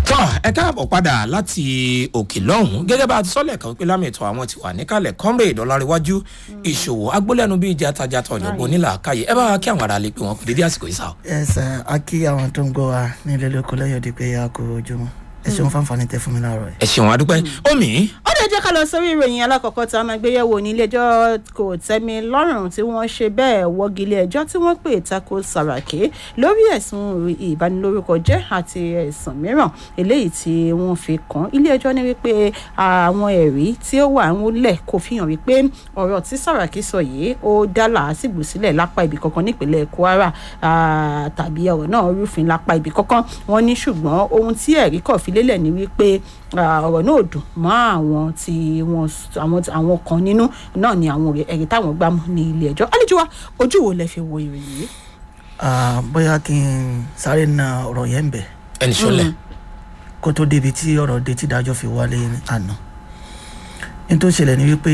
tọ́ ẹ káàbọ̀ padà láti òkè lọ́hùn-ún gẹ́gẹ́ bá a ti sọ́lẹ̀ kan pé lámìtọ́ àwọn ti wà níkàlẹ̀ comrade ọ̀làríwájú ìṣòwò agbólẹ́nu bíi ìjà tajà tọ̀ ọ̀jọ̀gbọ́n nílà káyé ẹ bá wa kí àwọn ará lè pè wọ́n kú dédé àsìkò yìí sá. ẹ sà á kí àwọn tó ń gbọ́ wa nílé lóko lẹ́yìn òde pé a kò ojúmọ́ ẹ ṣeun fáǹfààní tẹ fún mi láàárọ̀ yìí. ẹ ṣeun adúpẹ́ omi ó lè jẹ́ ká lọ sórí ìròyìn alákọ̀ọ́kọ́ tá a máa gbé yẹ̀wò ní iléẹjọ́ kò tẹ́mi lọ́rùn tí wọ́n ṣe bẹ́ẹ̀ wọ́gi ilé ẹjọ́ tí wọ́n pè tako sàràkí lórí ẹ̀sùn ìbanilórúkọ jẹ́ àti ẹ̀sùn mìíràn eléyìí tí wọ́n fi kàn ilé ẹjọ́ ní wípé àwọn ẹ̀rí tí ó wà ń lẹ̀ kò fi hàn wípé ọ̀rọ̀ tí sàràkí sọ yìí ó dá làásìgbò sílẹ̀ lápá ibì kankan nípínlẹ̀ kwara tàbí ọ̀rọ̀ náà rúfin lápá ibì kankan wọ́n ní ṣùgbọ́n ohun tí ẹ̀rí kọ̀ fi lélẹ̀ ni wípé ọ̀rọ̀ náà dùn mọ́ àwọn tí wọ́n àwọn àwọn kan nínú náà ni àwọn ẹ̀rí táwọn gbá mú ní ilé ẹjọ́ àlejò wa ojú wo lẹ fi wo ìròyìn yìí. bóyá kí n sáré na ọ̀rọ̀ yẹn ń bẹ̀ ẹni sọlẹ̀ kó tó débi tí ọ̀rọ̀ dé tí dájọ́ fi wálé àná ní tó ṣẹlẹ̀ ni wípé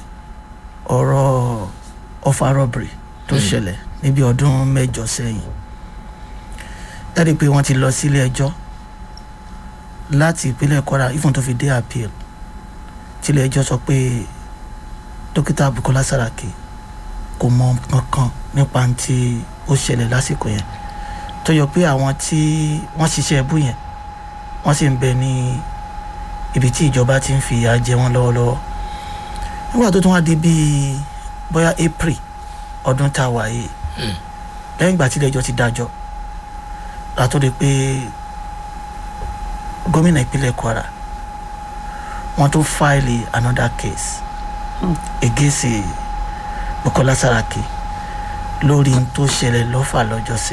ọ̀rọ̀ ọfà robbery tó ṣẹlẹ̀ níbi ọdún mẹ́jọ sẹ́yìn dárí pé wọ́n ti lọ sílé ẹjọ́ láti ìpínlẹ̀ kwara even tó fi dé appeal tílé ẹjọ́ sọ pé dókítà bukola saraki kò mọ kankan nípa tí ó ṣẹlẹ̀ lásìkò yẹn tó yọ pé àwọn tí wọ́n ṣiṣẹ́ ẹbú yẹn wọ́n sì ń bẹ ní ibi tí ìjọba ti ń fìyà jẹ wọ́n lọ́wọ́lọ́wọ́ nígbà tó tún wá di bíi bóyá april ọdún tá a wà yìí lẹ́yìn ìgbà tílé ẹjọ́ ti dájọ́ látọ́ pé gómìnà ìpínlẹ̀ kwara wọ́n tún fáìlì another case against bukola saraki lórí n tó ṣẹlẹ̀ lọ́fà lọ́jọ́sí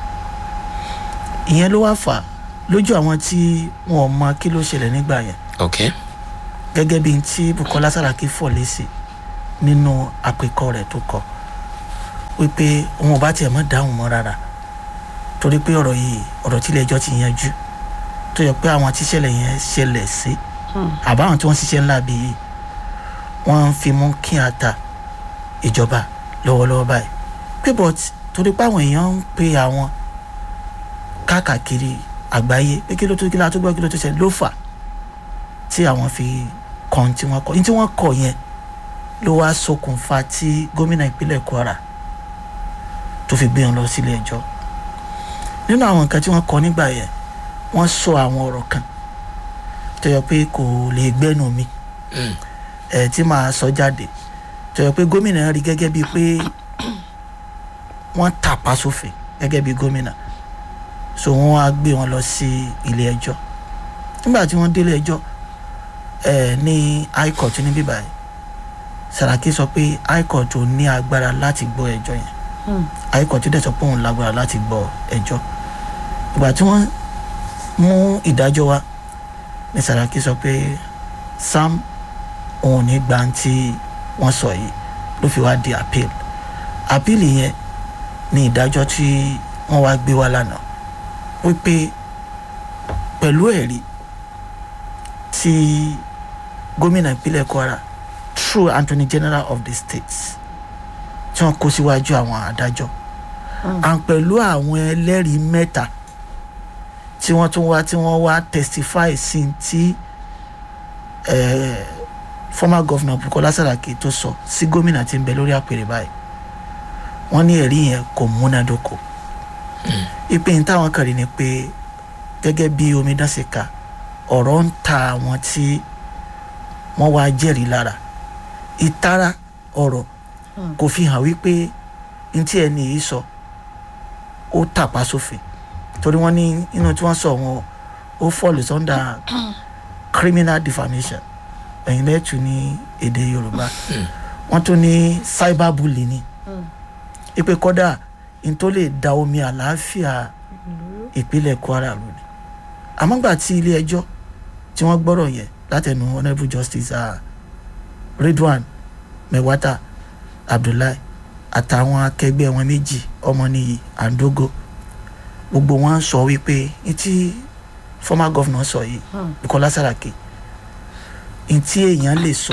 ìyẹn ló wá fà lójú àwọn tí wọn mọ kí ló ṣẹlẹ̀ nígbà yẹn ok gẹ́gẹ́ bí n tí bukola saraki fọ̀ lésì nínú àpèkọ rẹ̀ tó kọ wípé òun ò bá tiẹ̀ mọ́ dáhùn mọ́ rárá torí pé ọ̀rọ̀ yìí ọ̀rọ̀ tílé ẹjọ́ ti yanjú tó yẹ pé àwọn tíṣẹ̀lẹ̀ yẹn ṣẹlẹ̀ sí àbáwọn tí wọ́n ṣiṣẹ́ ńlá bí yìí wọ́n ń fi mú kí a ta ìjọba lọ́wọ́lọ́wọ́ báyìí pé but torí pé àwọn èèyàn ń pe àwọn káàkiri àgbáyé pé kí ló tó kí ló tó gbọ́ kí ló tó ṣẹlẹ̀ ló fà tí àwọn fi kàn tí wọ́n kọ ní tí wọ́n kọ yẹn ló wá ṣokùnfà tí gómìnà ìpínlẹ̀ kwara tó fi gbé wọn lọ sílé ẹjọ́ nínú àwọn nǹkan tí wọ́n kọ nígbà yẹn wọ́n sọ àwọn ọ̀rọ̀ kan tó yẹ pé kò lè gbẹ́nu mi ẹ̀ tí màá sọ jáde tó yẹ pé gómìnà rí gẹ́gẹ́ bíi pé wọ́n tàpá sófin gẹ́gẹ́ bíi gómìnà so wọ́n á gbé wọn lọ sí ilé ẹjọ́ nígbà tí wọ́n délé ẹjọ́ ẹ̀ ní high court ní bíbá yìí Sàràkí sọ pé high court ò ní agbára láti gbọ́ ẹjọ́ yẹn high court dẹ̀ sọ pé òun lágbára láti gbọ́ ẹjọ́ ìgbà tí wọ́n mú ìdájọ́ wa ní Sàràkí sọ pé sam òun ní gba tí wọ́n sọ yìí ló fi wá di appeal appeal yẹn ní ìdájọ́ tí wọ́n wá gbé wá lánàá wípé pẹ̀lú ẹ̀rí tí gómìnà ìpínlẹ̀ Kwara through Attorney General of the state tí wọ́n kó síwájú àwọn adájọ́ and pẹ̀lú àwọn ẹlẹ́rìí mẹ́ta tí wọ́n tún wá tí wọ́n wá testify sí ti eh, former governor Bukola Saraki tó sọ sí gómìnà tí ń bẹ lórí àpèrè báyìí wọ́n ní ẹ̀rí yẹn kò múnádóko ìpín táwọn kàn rí ni pé gẹ́gẹ́ bí omidan ṣe kà ọ̀rọ̀ ń ta àwọn tí wọ́n wá jẹ́rìí lára ìtara ọ̀rọ̀ kò fi hàn wípé n tí ẹni yìí sọ ó tàpá sófin torí wọ́n ní inú tí wọ́n sọ wọn ó fọ́ọ̀lù sọ́ndà criminal defamation ẹ̀yin lẹ́tù ní èdè yorùbá wọ́n tún ní cyberbully ni ipe kọ́dà n tó lè da omi àlàáfíà ìpínlẹ̀ kwara lù ni àmọ́ gbà tí ilé ẹjọ́ tí wọ́n gbọ́rọ̀ yẹn látẹnu honourable justice uh, Ridwan Mewata Abdullahi àtàwọn akẹgbẹ́ wọn méjì Ọmọnìyí Andogo gbogbo wọn sọ wípé ní tí former governor sọ yìí Bukola Saraki ní tí èèyàn lè sọ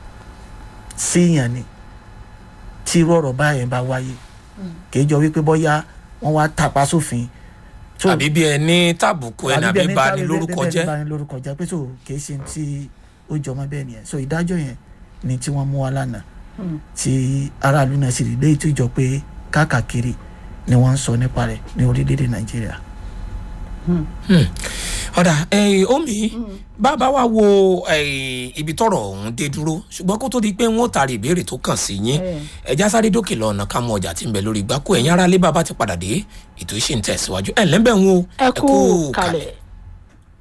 sí èèyàn ni tí irú ọ̀rọ̀ báyẹn bá wáyé kìí jọ wípé bóyá wọ́n wá tàpá sófin So- àbí bí ẹni tàbùkù ẹni àbí ẹni bá tá- ní lórúkọ bẹ́ẹ̀- bẹ́ẹ̀ jẹ́ ni bani lórúkọ jẹ́ pé so kì í ṣe tí ó jọmọ́ bẹ́ẹ̀ nìyẹn so ìdájọ́ yẹn ni tí wọ́n mú wa lánàá tí aráàlú náà sì rí léyìí tó jọ pé káàkiri ni wọ́n ń sọ nípa rẹ̀ ní orílẹ̀-èdè nàìjíríà. ọ̀dà ẹ̀yìn omi bàbá wa wo eh, ibi tọrọ ọ̀hún dé dúró ṣùgbọ́n kó tó di pé wọ́n taari ìbéèrè tó kàn sí yín Eh. ẹja sáré dókè lọ ọ̀nà ká mú ọjà tí ń bẹ lórí ìgbákò ẹ̀yìn aráalé bàbá ti padà dé ètò ìṣe ń tẹ̀síwájú ẹ̀ lẹ́bẹ̀ ń wo ẹ kú kalẹ̀.